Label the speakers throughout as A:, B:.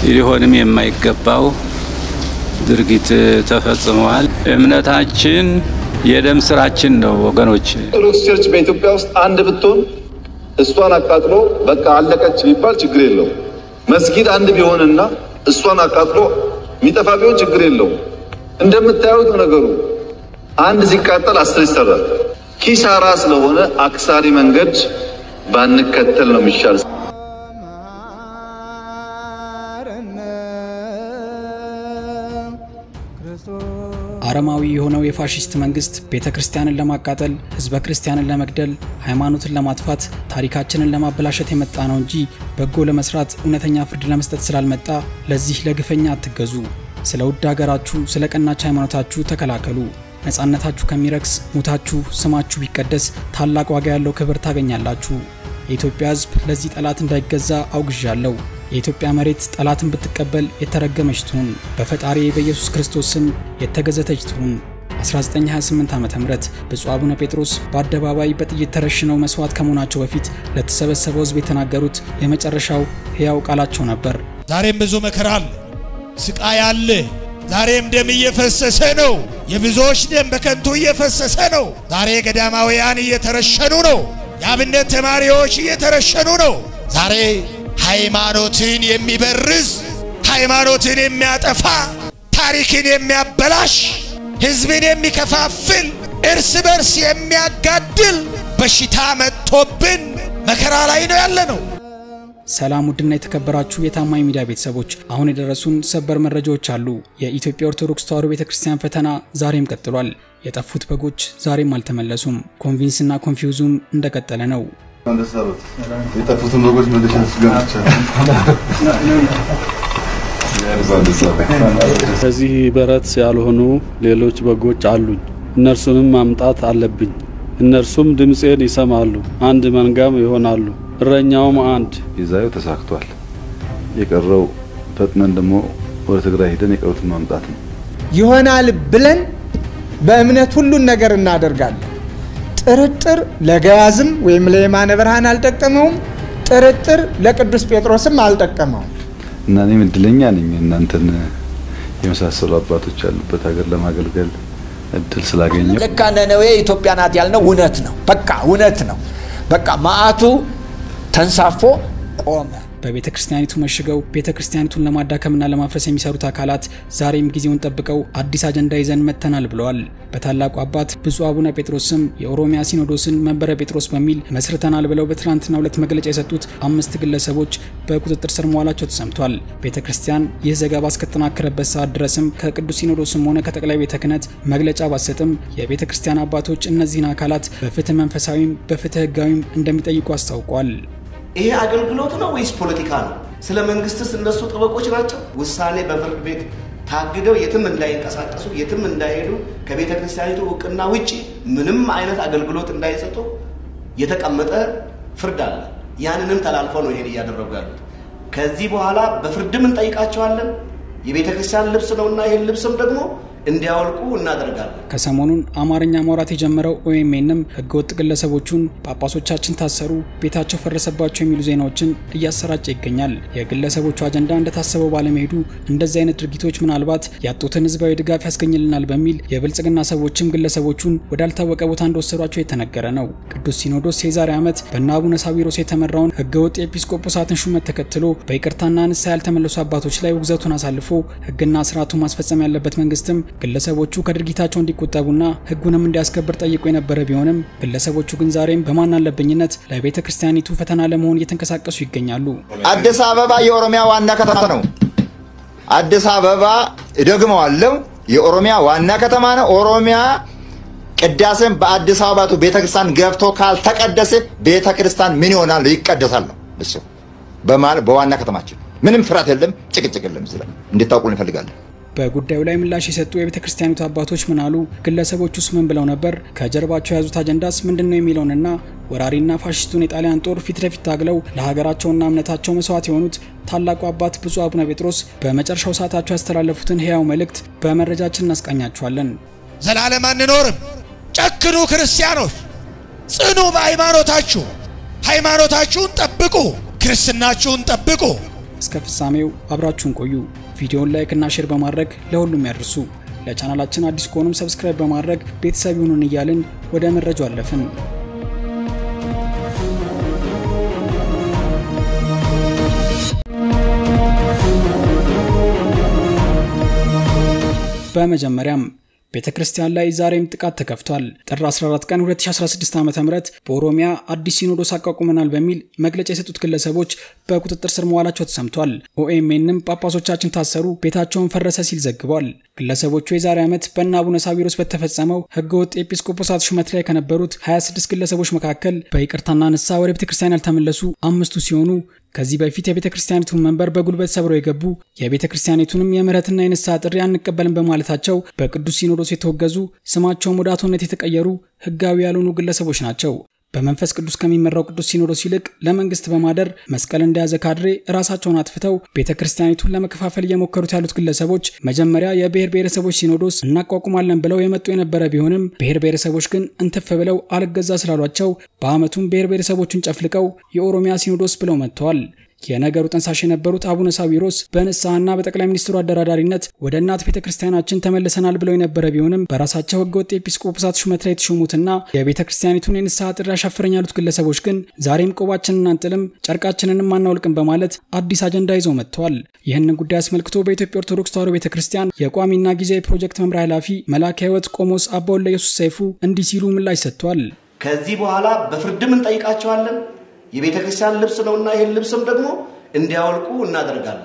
A: ሊሆንም የማይገባው ድርጊት ተፈጽመዋል። እምነታችን የደም ስራችን ነው ወገኖች።
B: ኦርቶዶክስ ቸርች በኢትዮጵያ ውስጥ አንድ ብትሆን እሷን አቃጥሎ በቃ አለቀች ቢባል ችግር የለው። መስጊድ አንድ ቢሆንና እሷን አቃጥሎ የሚጠፋ ቢሆን ችግር የለው። እንደምታዩት ነው ነገሩ። አንድ ሲቃጠል አስር ይሰራል። ኪሳራ ስለሆነ አክሳሪ መንገድ ባንከተል ነው የሚሻል።
C: አረማዊ የሆነው የፋሽስት መንግስት ቤተ ክርስቲያንን ለማቃጠል፣ ህዝበ ክርስቲያንን ለመግደል፣ ሃይማኖትን ለማጥፋት፣ ታሪካችንን ለማበላሸት የመጣ ነው እንጂ በጎ ለመስራት እውነተኛ ፍርድ ለመስጠት ስላልመጣ ለዚህ ለግፈኛ አትገዙ። ስለ ውድ ሀገራችሁ፣ ስለ ቀናች ሃይማኖታችሁ ተከላከሉ። ነፃነታችሁ ከሚረክስ ሙታችሁ ስማችሁ ቢቀደስ ታላቅ ዋጋ ያለው ክብር ታገኛላችሁ። የኢትዮጵያ ህዝብ ለዚህ ጠላት እንዳይገዛ አውግዣለሁ። የኢትዮጵያ መሬት ጠላትን ብትቀበል የተረገመች ትሁን፣ በፈጣሪ በኢየሱስ ክርስቶስ ስም የተገዘተች ትሁን። 1928 ዓ ም ብፁዕ አቡነ ጴጥሮስ በአደባባይ በጥይት ተረሽነው መስዋዕት ከመሆናቸው በፊት ለተሰበሰበው ህዝብ የተናገሩት የመጨረሻው ሕያው ቃላቸው ነበር።
D: ዛሬም ብዙ መከራ አለ፣ ስቃይ አለ። ዛሬም ደም እየፈሰሰ ነው። የብዙዎች ደም በከንቱ እየፈሰሰ ነው። ዛሬ ገዳማውያን እየተረሸኑ ነው። የአብነት ተማሪዎች እየተረሸኑ ነው። ዛሬ ሃይማኖትን የሚበርዝ ሃይማኖትን የሚያጠፋ ታሪክን የሚያበላሽ ህዝብን የሚከፋፍል እርስ በርስ የሚያጋድል በሽታ መጥቶብን መከራ ላይ ነው ያለ ነው።
C: ሰላም ውድና የተከበራችሁ የታማኝ ሚዲያ ቤተሰቦች፣ አሁን የደረሱን ሰበር መረጃዎች አሉ። የኢትዮጵያ ኦርቶዶክስ ተዋሕዶ ቤተ ክርስቲያን ፈተና ዛሬም ቀጥሏል። የጠፉት በጎች ዛሬም አልተመለሱም። ኮንቪንስና ኮንፊውዙም እንደቀጠለ ነው።
E: የጠፉትን በጎች መልሼ
F: ከዚህ በረት ያልሆኑ ሌሎች በጎች አሉኝ። እነርሱንም ማምጣት አለብኝ። እነርሱም ድምፄን ይሰማሉ፣ አንድ መንጋም ይሆናሉ፣ እረኛውም አንድ።
E: ይዛዩ ተሳክቷል። የቀረው ፈጥነን ደግሞ ወደ ትግራይ ሄደን የቀሩትን ማምጣት ነው።
G: ይሆናል ብለን በእምነት ሁሉን ነገር እናደርጋለን። ጥርጥር ለገያዝም ወይም ለየማነ ብርሃን አልጠቀመውም። ጥርጥር ለቅዱስ ጴጥሮስም አልጠቀመውም።
E: እና እኔም እድለኛ ነኝ እናንተን የመሳሰሉ አባቶች ያሉበት ሀገር ለማገልገል እድል ስላገኘው።
H: ልክ ነነዌ ኢትዮጵያ ናት ያልነው እውነት ነው። በቃ እውነት ነው። በቃ መዓቱ ተንሳፎ ቆመ።
C: በቤተ ክርስቲያኒቱ መሽገው ቤተ ክርስቲያኒቱን ለማዳከምና ለማፍረስ የሚሰሩት አካላት ዛሬም ጊዜውን ጠብቀው አዲስ አጀንዳ ይዘን መጥተናል ብለዋል። በታላቁ አባት ብፁዕ አቡነ ጴጥሮስ ስም የኦሮሚያ ሲኖዶስን መንበረ ጴጥሮስ በሚል መስርተናል ብለው በትናንትናው ዕለት መግለጫ የሰጡት አምስት ግለሰቦች በቁጥጥር ስር መዋላቸው ተሰምቷል። ቤተ ክርስቲያን ይህ ዘገባ እስከተጠናከረበት ሰዓት ድረስም ከቅዱስ ሲኖዶስም ሆነ ከጠቅላይ ቤተ ክህነት መግለጫ ባሰጥም የቤተ ክርስቲያን አባቶች እነዚህን አካላት በፍትህ መንፈሳዊም በፍትህ ህጋዊም እንደሚጠይቁ አስታውቋል።
I: ይሄ አገልግሎት ነው ወይስ ፖለቲካ ነው? ስለ መንግስትስ እነሱ ጠበቆች ናቸው? ውሳኔ በፍርድ ቤት ታግደው የትም እንዳይንቀሳቀሱ የትም እንዳይሄዱ ከቤተ ክርስቲያኒቱ እውቅና ውጭ ምንም አይነት አገልግሎት እንዳይሰጡ የተቀመጠ ፍርድ አለ። ያንንም ተላልፈው ነው ይሄን እያደረጉ ያሉት። ከዚህ በኋላ በፍርድም እንጠይቃቸዋለን። የቤተ ክርስቲያን ልብስ ነውና ይህን ልብስም ደግሞ እንዲያወልቁ እናደርጋለን።
C: ከሰሞኑን አማርኛ ማውራት የጀመረው ኦኤምኤንም ህገወጥ ግለሰቦቹን ጳጳሶቻችን ታሰሩ፣ ቤታቸው ፈረሰባቸው የሚሉ ዜናዎችን እያሰራጨ ይገኛል። የግለሰቦቹ አጀንዳ እንደታሰበው ባለመሄዱ እንደዚህ አይነት ድርጊቶች ምናልባት ያጡትን ህዝባዊ ድጋፍ ያስገኝልናል በሚል የብልጽግና ሰዎችም ግለሰቦቹን ወዳልታወቀ ቦታ እንደወሰዷቸው የተነገረ ነው። ቅዱስ ሲኖዶስ የዛሬ ዓመት በእነ አቡነ ሳዊሮስ የተመራውን ህገወጥ የኤጲስቆጶሳትን ሹመት ተከትሎ በይቅርታና ንስሐ ያልተመለሱ አባቶች ላይ ውግዘቱን አሳልፎ ህግና ስርዓቱን ማስፈጸም ያለበት መንግስትም ግለሰቦቹ ከድርጊታቸው እንዲቆጠቡና ህጉንም እንዲያስከብር ጠይቆ የነበረ ቢሆንም ግለሰቦቹ ግን ዛሬም በማን አለብኝነት ለቤተ ክርስቲያኒቱ ፈተና ለመሆን እየተንቀሳቀሱ ይገኛሉ።
H: አዲስ አበባ የኦሮሚያ ዋና ከተማ ነው። አዲስ አበባ እደግመዋለሁ፣ የኦሮሚያ ዋና ከተማ ነው። ኦሮሚያ ቅዳሴን በአዲስ አበባቱ ቤተክርስቲያን ገብቶ ካልተቀደሰ ቤተክርስቲያን ምን ይሆናል? ይቀደሳል ነው እሱ በዋና ከተማችን ምንም ፍርሃት የለም፣ ጭቅጭቅ የለም። ስለ እንድታውቁ እንፈልጋለን።
C: በጉዳዩ ላይ ምላሽ የሰጡ የቤተ ክርስቲያኒቱ አባቶች ምን አሉ? ግለሰቦቹስ ምን ብለው ነበር? ከጀርባቸው የያዙት አጀንዳስ ምንድን ነው የሚለውንና ወራሪና ፋሽስቱን የጣሊያን ጦር ፊት ለፊት ታግለው ለሀገራቸውና እምነታቸው መስዋዕት የሆኑት ታላቁ አባት ብፁዕ አቡነ ጴጥሮስ በመጨረሻው ሰዓታቸው ያስተላለፉትን ሕያው መልእክት በመረጃችን እናስቃኛችኋለን።
D: ዘላለም አንኖርም። ጨክኑ ክርስቲያኖች፣ ጽኑ በሃይማኖታችሁ። ሃይማኖታችሁን ጠብቁ፣ ክርስትናችሁን ጠብቁ።
C: እስከ ፍጻሜው አብራችሁን ቆዩ። ቪዲዮውን ላይክ እና ሼር በማድረግ ለሁሉም ያድርሱ። ለቻናላችን አዲስ ከሆኑም ሰብስክራይብ በማድረግ ቤተሰብ ይሁኑን እያልን ወደ መረጃው አለፍን። በመጀመሪያም ቤተ ክርስቲያን ላይ ዛሬም ጥቃት ተከፍቷል። ጥር 14 ቀን 2016 ዓ ም በኦሮሚያ አዲስ ሲኖዶስ አቋቁመናል በሚል መግለጫ የሰጡት ግለሰቦች በቁጥጥር ስር መዋላቸው ተሰምቷል። ኦኤምኤንም ጳጳሶቻችን ታሰሩ፣ ቤታቸውን ፈረሰ ሲል ዘግቧል። ግለሰቦቹ የዛሬ ዓመት በእነ አቡነ ሳዊሮስ በተፈጸመው ህገወጥ ኤጲስቆጶሳት ሹመት ላይ ከነበሩት 26 ግለሰቦች መካከል በይቅርታና ንስሐ ወደ ቤተ ክርስቲያን ያልተመለሱ አምስቱ ሲሆኑ ከዚህ በፊት የቤተ ክርስቲያኒቱን መንበር በጉልበት ሰብረው የገቡ የቤተ ክርስቲያኒቱንም የምህረትና የንስሐ ጥሪ አንቀበልም በማለታቸው በቅዱስ ሲኖዶስ የተወገዙ ስማቸውም ወደ አቶነት የተቀየሩ ህጋዊ ያልሆኑ ግለሰቦች ናቸው። በመንፈስ ቅዱስ ከሚመራው ቅዱስ ሲኖዶስ ይልቅ ለመንግስት በማደር መስቀል እንደያዘ ካድሬ ራሳቸውን አጥፍተው ቤተ ክርስቲያኒቱን ለመከፋፈል እየሞከሩት ያሉት ግለሰቦች መጀመሪያ የብሔር ብሔረሰቦች ሲኖዶስ እናቋቁማለን ብለው የመጡ የነበረ ቢሆንም ብሔር ብሔረሰቦች ግን እንትፍ ብለው አልገዛ ስላሏቸው በአመቱም ብሔር ብሔረሰቦቹን ጨፍልቀው የኦሮሚያ ሲኖዶስ ብለው መጥተዋል። የነገሩ ጠንሳሽ የነበሩት አቡነ ሳዊሮስ በንስሐና በጠቅላይ ሚኒስትሩ አደራዳሪነት ወደ እናት ቤተ ክርስቲያናችን ተመልሰናል ብለው የነበረ ቢሆንም በራሳቸው ህገወጥ ኤጲስቆጶሳት ሹመት ላይ የተሾሙትና የቤተ ክርስቲያኒቱን የንስሐ ጥሪ አሻፈረኝ ያሉት ግለሰቦች ግን ዛሬም ቆባችንን አንጥልም፣ ጨርቃችንንም አናውልቅም በማለት አዲስ አጀንዳ ይዘው መጥተዋል። ይህንን ጉዳይ አስመልክቶ በኢትዮጵያ ኦርቶዶክስ ተዋሕዶ ቤተ ክርስቲያን የቋሚና ጊዜያዊ ፕሮጀክት መምሪያ ኃላፊ መልአከ ሕይወት ቆሞስ አባ ወልደ ኢየሱስ ሰይፉ እንዲህ ሲሉ ምላሽ ሰጥቷል።
I: ከዚህ በኋላ በፍርድም እንጠይቃቸዋለን። የቤተ ክርስቲያን ልብስ ነውና ይህን ልብስም ደግሞ እንዲያወልቁ እናደርጋለን።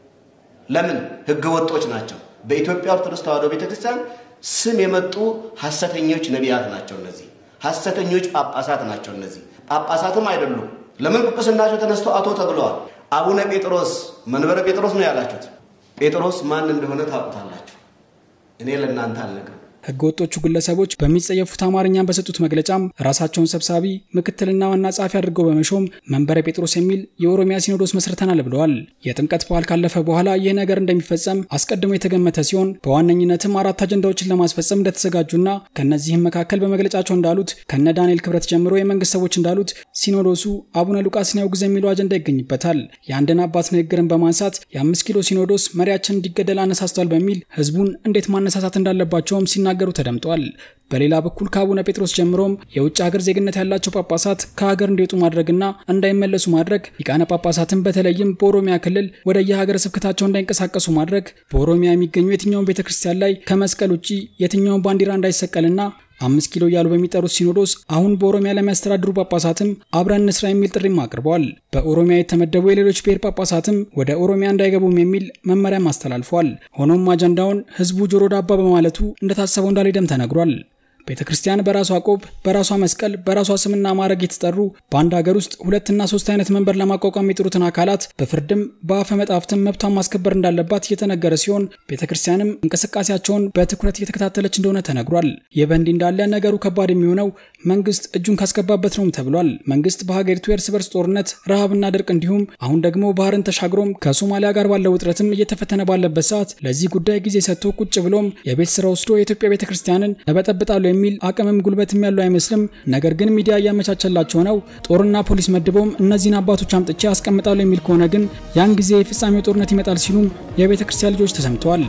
I: ለምን? ህገ ወጦች ናቸው። በኢትዮጵያ ኦርቶዶክስ ተዋሕዶ ቤተ ክርስቲያን ስም የመጡ ሐሰተኞች ነቢያት ናቸው። እነዚህ ሐሰተኞች ጳጳሳት ናቸው። እነዚህ ጳጳሳትም አይደሉም። ለምን ጵጵስናቸው ተነስተው አቶ ተብለዋል። አቡነ ጴጥሮስ መንበረ ጴጥሮስ ነው ያላችሁት። ጴጥሮስ ማን እንደሆነ ታውቁታላችሁ። እኔ ለእናንተ አልነግርም።
C: ህገወጦቹ ግለሰቦች በሚጸየፉት አማርኛን በሰጡት መግለጫም ራሳቸውን ሰብሳቢ ምክትልና ዋና ጸሐፊ አድርገው በመሾም መንበረ ጴጥሮስ የሚል የኦሮሚያ ሲኖዶስ መስርተናል ብለዋል። የጥምቀት በዓል ካለፈ በኋላ ይህ ነገር እንደሚፈጸም አስቀድሞ የተገመተ ሲሆን በዋነኝነትም አራት አጀንዳዎችን ለማስፈጸም እንደተዘጋጁና ከእነዚህም መካከል በመግለጫቸው እንዳሉት ከነ ዳንኤል ክብረት ጀምሮ የመንግስት ሰዎች እንዳሉት ሲኖዶሱ አቡነ ሉቃስን ያውግዝ የሚለው አጀንዳ ይገኝበታል። የአንድን አባት ንግግርን በማንሳት የአምስት ኪሎ ሲኖዶስ መሪያችን እንዲገደል አነሳስቷል በሚል ህዝቡን እንዴት ማነሳሳት እንዳለባቸውም ሲና ሲናገሩ ተደምጧል። በሌላ በኩል ከአቡነ ጴጥሮስ ጀምሮም የውጭ ሀገር ዜግነት ያላቸው ጳጳሳት ከሀገር እንዲወጡ ማድረግና እንዳይመለሱ ማድረግ፣ ሊቃነ ጳጳሳትን በተለይም በኦሮሚያ ክልል ወደ የሀገረ ስብከታቸው እንዳይንቀሳቀሱ ማድረግ፣ በኦሮሚያ የሚገኙ የትኛውን ቤተ ክርስቲያን ላይ ከመስቀል ውጭ የትኛውን ባንዲራ እንዳይሰቀልና አምስት ኪሎ እያሉ በሚጠሩት ሲኖዶስ አሁን በኦሮሚያ ለሚያስተዳድሩ ጳጳሳትም አብረን እንስራ የሚል ጥሪም አቅርበዋል። በኦሮሚያ የተመደቡ የሌሎች ብሔር ጳጳሳትም ወደ ኦሮሚያ እንዳይገቡም የሚል መመሪያም አስተላልፏል። ሆኖም አጀንዳውን ህዝቡ ጆሮ ዳባ በማለቱ እንደታሰበው እንዳልሄደም ተነግሯል። ቤተ ክርስቲያን በራሷ ቆብ፣ በራሷ መስቀል፣ በራሷ ስምና ማዕረግ የተጠሩ በአንድ ሀገር ውስጥ ሁለትና ሶስት አይነት መንበር ለማቋቋም የጥሩትን አካላት በፍርድም በአፈ መጣፍትም መብቷን ማስከበር እንዳለባት እየተነገረ ሲሆን ቤተ ክርስቲያንም እንቅስቃሴያቸውን በትኩረት እየተከታተለች እንደሆነ ተነግሯል። ይህ በእንዲህ እንዳለ ነገሩ ከባድ የሚሆነው መንግስት እጁን ካስገባበት ነውም ተብሏል። መንግስት በሀገሪቱ የእርስ በርስ ጦርነት፣ ረሃብና ድርቅ እንዲሁም አሁን ደግሞ ባህርን ተሻግሮም ከሶማሊያ ጋር ባለው ውጥረትም እየተፈተነ ባለበት ሰዓት ለዚህ ጉዳይ ጊዜ ሰጥቶ ቁጭ ብሎም የቤት ስራ ወስዶ የኢትዮጵያ ቤተ ክርስቲያንን እበጠብጣለሁ የሚል አቅምም ጉልበትም ያለው አይመስልም። ነገር ግን ሚዲያ እያመቻቸላቸው ነው። ጦርና ፖሊስ መድበውም እነዚህን አባቶች አምጥቼ አስቀምጣለሁ የሚል ከሆነ ግን ያን ጊዜ የፍጻሜው ጦርነት ይመጣል ሲሉም የቤተ ክርስቲያን ልጆች ተሰምተዋል።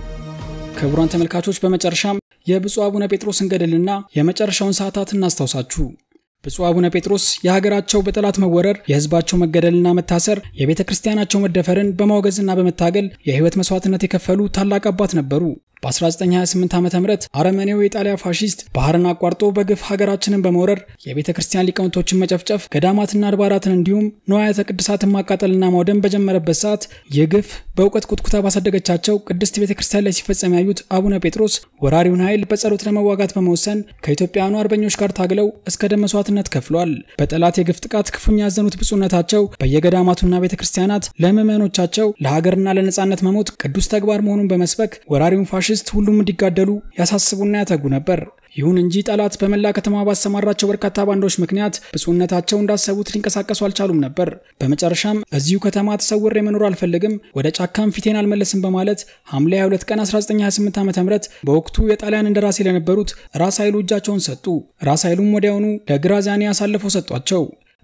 C: ክቡራን ተመልካቾች በመጨረሻም የብፁዕ አቡነ ጴጥሮስን ገድልና የመጨረሻውን ሰዓታት እናስታውሳችሁ። ብፁዕ አቡነ ጴጥሮስ የሀገራቸው በጠላት መወረር፣ የህዝባቸው መገደልና መታሰር፣ የቤተ ክርስቲያናቸው መደፈርን በማውገዝና በመታገል የህይወት መስዋዕትነት የከፈሉ ታላቅ አባት ነበሩ። በ1928 ዓ ም አረመኔው የጣሊያ ፋሺስት ባህርን አቋርጦ በግፍ ሀገራችንን በመውረር የቤተ ክርስቲያን ሊቃውንቶችን መጨፍጨፍ፣ ገዳማትና አድባራትን እንዲሁም ንዋያተ ቅድሳትን ማቃጠልና ማውደም በጀመረበት ሰዓት ይህ ግፍ በእውቀት ቁጥቁታ ባሳደገቻቸው ቅድስት ቤተ ክርስቲያን ላይ ሲፈጸም ያዩት አቡነ ጴጥሮስ ወራሪውን ኃይል በጸሎት ለመዋጋት በመወሰን ከኢትዮጵያውያኑ አርበኞች ጋር ታግለው እስከ ደም መስዋዕትነት ከፍሏል። በጠላት የግፍ ጥቃት ክፉኛ ያዘኑት ብፁዕነታቸው በየገዳማቱና ቤተ ክርስቲያናት ለምዕመኖቻቸው ለሀገርና ለነጻነት መሞት ቅዱስ ተግባር መሆኑን በመስበክ ወራሪውን ፋሽስት ሁሉም እንዲጋደሉ ያሳስቡና ያተጉ ነበር። ይሁን እንጂ ጠላት በመላ ከተማ ባሰማራቸው በርካታ ባንዳዎች ምክንያት ብፁዕነታቸው እንዳሰቡት ሊንቀሳቀሱ አልቻሉም ነበር። በመጨረሻም በዚሁ ከተማ ተሰውሬ መኖር አልፈልግም፣ ወደ ጫካም ፊቴን አልመለስም በማለት ሐምሌ 22 ቀን 1928 ዓ ም በወቅቱ የጣሊያን እንደራሴ ለነበሩት ራስ ኃይሉ እጃቸውን ሰጡ። ራስ ኃይሉም ወዲያውኑ ለግራዚያኒ አሳልፈው ሰጧቸው።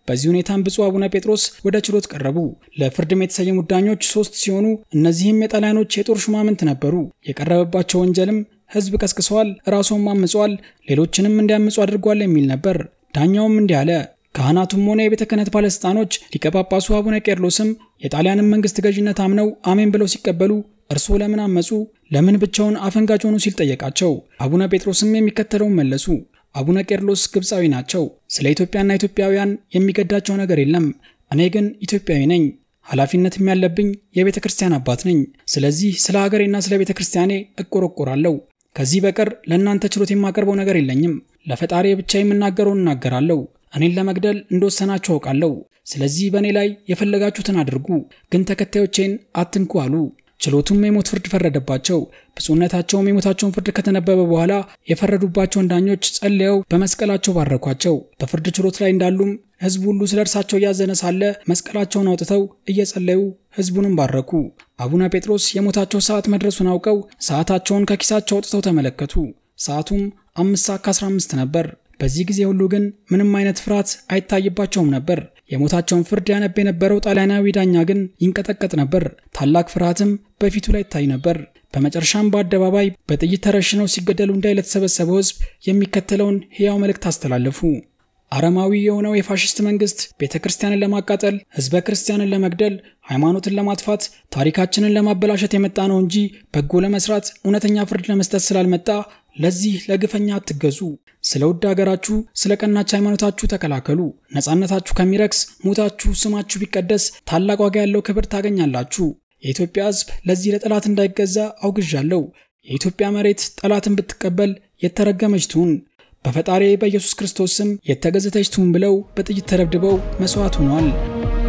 C: በዚህ ሁኔታም ብፁዕ አቡነ ጴጥሮስ ወደ ችሎት ቀረቡ። ለፍርድም የተሰየሙት ዳኞች ሶስት ሲሆኑ እነዚህም የጣሊያኖች የጦር ሹማምንት ነበሩ። የቀረበባቸው ወንጀልም ሕዝብ ቀስቅሰዋል፣ ራስዎም አምጿል፣ ሌሎችንም እንዲያምፁ አድርጓል የሚል ነበር። ዳኛውም እንዲህ አለ። ካህናቱም ሆነ የቤተ ክህነት ባለሥልጣኖች ሊቀ ጳጳሱ አቡነ ቄርሎስም የጣሊያንን መንግሥት ገዥነት አምነው አሜን ብለው ሲቀበሉ እርስዎ ለምን አመፁ? ለምን ብቻውን አፈንጋጭ ሆኑ? ሲል ጠየቃቸው። አቡነ ጴጥሮስም የሚከተለውን መለሱ። አቡነ ቄርሎስ ግብፃዊ ናቸው። ስለ ኢትዮጵያና ኢትዮጵያውያን የሚገዳቸው ነገር የለም። እኔ ግን ኢትዮጵያዊ ነኝ። ኃላፊነትም ያለብኝ የቤተ ክርስቲያን አባት ነኝ። ስለዚህ ስለ ሀገሬና ስለ ቤተ ክርስቲያኔ እቆረቆራለሁ። ከዚህ በቀር ለእናንተ ችሎት የማቀርበው ነገር የለኝም። ለፈጣሪ ብቻ የምናገረውን እናገራለሁ። እኔን ለመግደል እንደወሰናችሁ አውቃለሁ። ስለዚህ በእኔ ላይ የፈለጋችሁትን አድርጉ፣ ግን ተከታዮቼን አትንኩ አሉ። ችሎቱም የሞት ፍርድ ፈረደባቸው። ብፁዕነታቸውም የሞታቸውን ፍርድ ከተነበበ በኋላ የፈረዱባቸውን ዳኞች ጸልየው በመስቀላቸው ባረኳቸው። በፍርድ ችሎት ላይ እንዳሉም ሕዝቡ ሁሉ ስለ እርሳቸው እያዘነ ሳለ መስቀላቸውን አውጥተው እየጸለዩ ሕዝቡንም ባረኩ። አቡነ ጴጥሮስ የሞታቸው ሰዓት መድረሱን አውቀው ሰዓታቸውን ከኪሳቸው አውጥተው ተመለከቱ። ሰዓቱም አምስት ሰዓት ከ15 ነበር። በዚህ ጊዜ ሁሉ ግን ምንም አይነት ፍርሃት አይታይባቸውም ነበር። የሞታቸውን ፍርድ ያነብ የነበረው ጣሊያናዊ ዳኛ ግን ይንቀጠቀጥ ነበር። ታላቅ ፍርሃትም በፊቱ ላይ ይታይ ነበር። በመጨረሻም በአደባባይ በጥይት ተረሽነው ሲገደሉ እንዳይ ለተሰበሰበው ሕዝብ የሚከተለውን ሕያው መልእክት አስተላለፉ። አረማዊ የሆነው የፋሽስት መንግስት ቤተ ክርስቲያንን ለማቃጠል፣ ህዝበ ክርስቲያንን ለመግደል፣ ሃይማኖትን ለማጥፋት፣ ታሪካችንን ለማበላሸት የመጣ ነው እንጂ በጎ ለመስራት እውነተኛ ፍርድ ለመስጠት ስላልመጣ ለዚህ ለግፈኛ አትገዙ። ስለ ውድ ሀገራችሁ፣ ስለ ቀናች ሃይማኖታችሁ ተከላከሉ። ነፃነታችሁ ከሚረክስ ሞታችሁ ስማችሁ ቢቀደስ ታላቅ ዋጋ ያለው ክብር ታገኛላችሁ። የኢትዮጵያ ህዝብ ለዚህ ለጠላት እንዳይገዛ አውግዣለሁ። የኢትዮጵያ መሬት ጠላትን ብትቀበል የተረገመች ትሁን፣ በፈጣሪ በኢየሱስ ክርስቶስ ስም የተገዘተች ትሁን ብለው በጥይት ተደብድበው መስዋዕት ሆኗል።